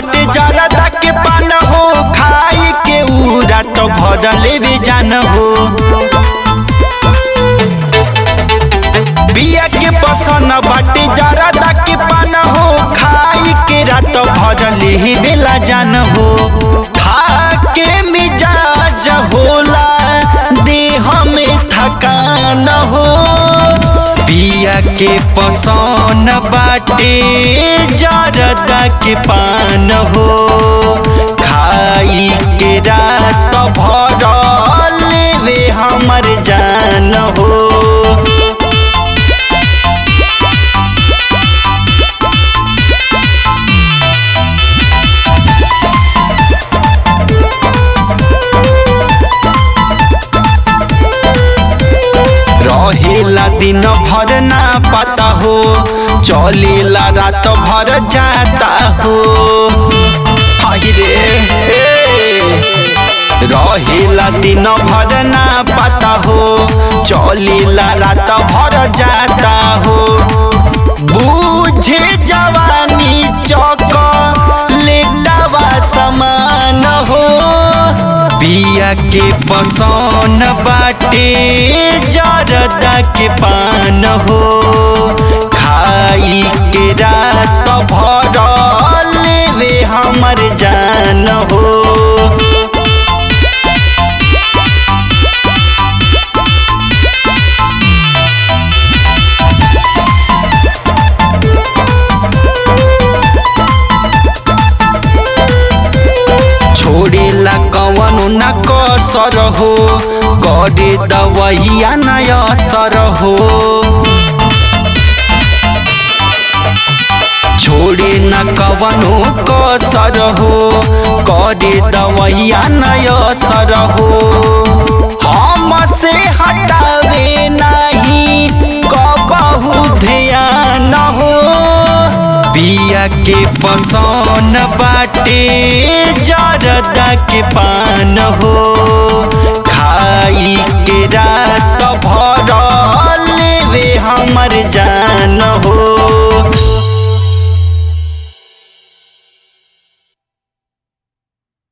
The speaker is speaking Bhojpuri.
बाटे जरदा के पान हो खाई के उरा तो भर लेवे जान हो बिया के पसन बाटे जरदा के पान हो खाई के रात भर लेवे ला जान हो खा के मिजाज होला देह में थकान हो बिया के पसन बाटे जरदा के पान हो खाई के रात भर लेवे हमर जान हो रहेला दिन भर ना पता हो चलेला रात भर जाता हो हाय रे ए। रहेला दिन भर ना पता हो चलेला रात भर जाता हो बूझे जवानी चौक लेटावा समान हो बिया के पसन बाटे जरदा के पान हो खाई के रात भर लेवे हमर जान हो छोड़ेला कवनो न कसर हो करे दवैया न असर हो छोड़े न कवनो कसर हो करे दवैया न असर हो हम से हटावे नहीं कबहू ध्यान हो बिया के पसन बाटे जरदा के पान हो